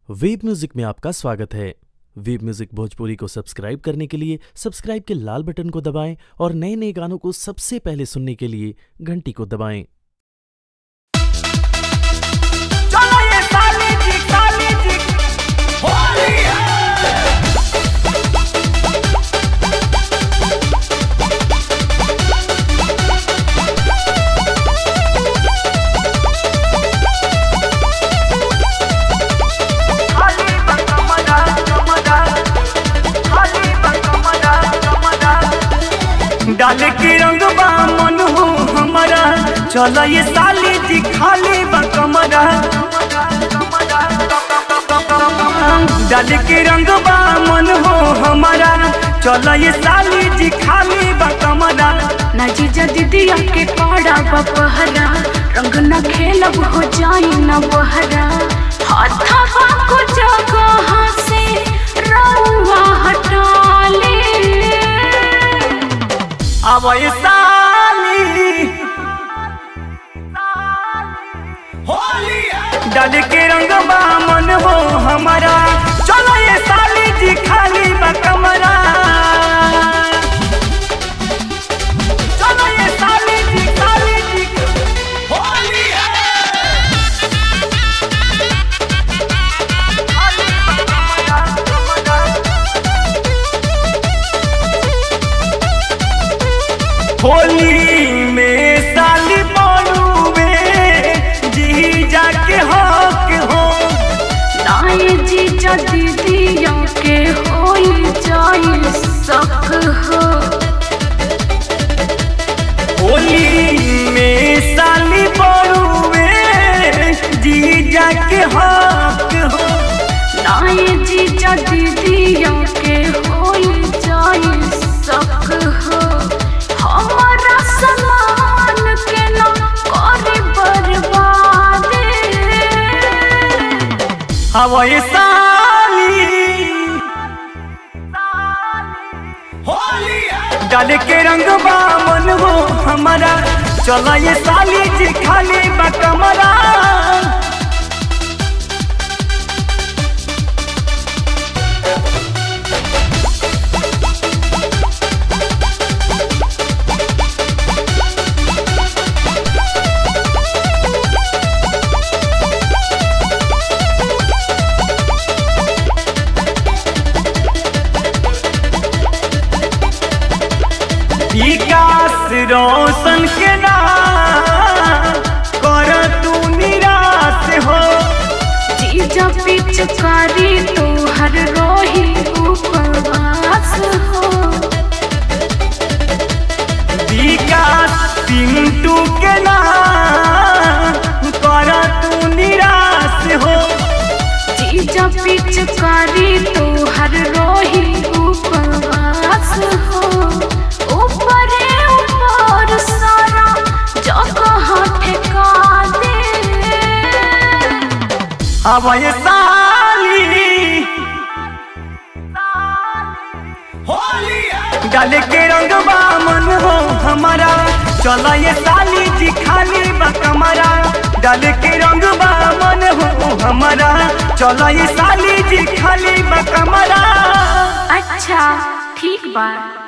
web music में आपका स्वागत है वेब म्यूजिक भोजपुरी को सब्सक्राइब करने के लिए सब्सक्राइब के लाल बटन को दबाएं और नए नए गानों को सबसे पहले सुनने के लिए घंटी को दबाएं चलो ये साली जी साली जी होली है खाली बकमदा कमदा खाली बकमदा कमदा डाल के रंग बा मन हो हमारा चलो ये साली जी खाली बकमदा डाल के रंग बा मन हो हमारा चलो ये साली जी खाली बकमदा ना जीजा दीदिया के पाड़ा बपहरा रंग न खेलब हो जाई न बहरा हाथवा को जगह से रउआ हटा ले अब ये साली होली डाल के रंग बा मन हो हमारा चलो ये साली जी खाली बकमरा चलो ये साली जी साली जी होली खाली बकमरा कमरा होली में साली बोलूवे जी जाके हक हो नाए जीजा दीदिया के होई जाई सक हो होली में साली बोलूवे जी जाके हक हो नाए जीजा दीदिया के होई जाई सक हो हमारा समान के ना करे बर्बाद हवाई साली होली डाल के रंग बा मन हो हमारा चला ये साली जी खाली बकमरा विकास रोशन के नाम कर तू निराश हो जीजा पिचकारी तो हर रोही उपवास हो विकास पिंटू के नाम कर तू निराश हो जीजा पिचकारी तो हर रोही उपवास हो ऊपरे ऊपर सारा जगह ठेका दे अब ये साली डाल के रंग बा मन हो हमारा चला ये साली जी खाली बकमरा डाल के रंग बा मन हो हमारा चला ये साली जी खाली बकमरा अच्छा ठीक बा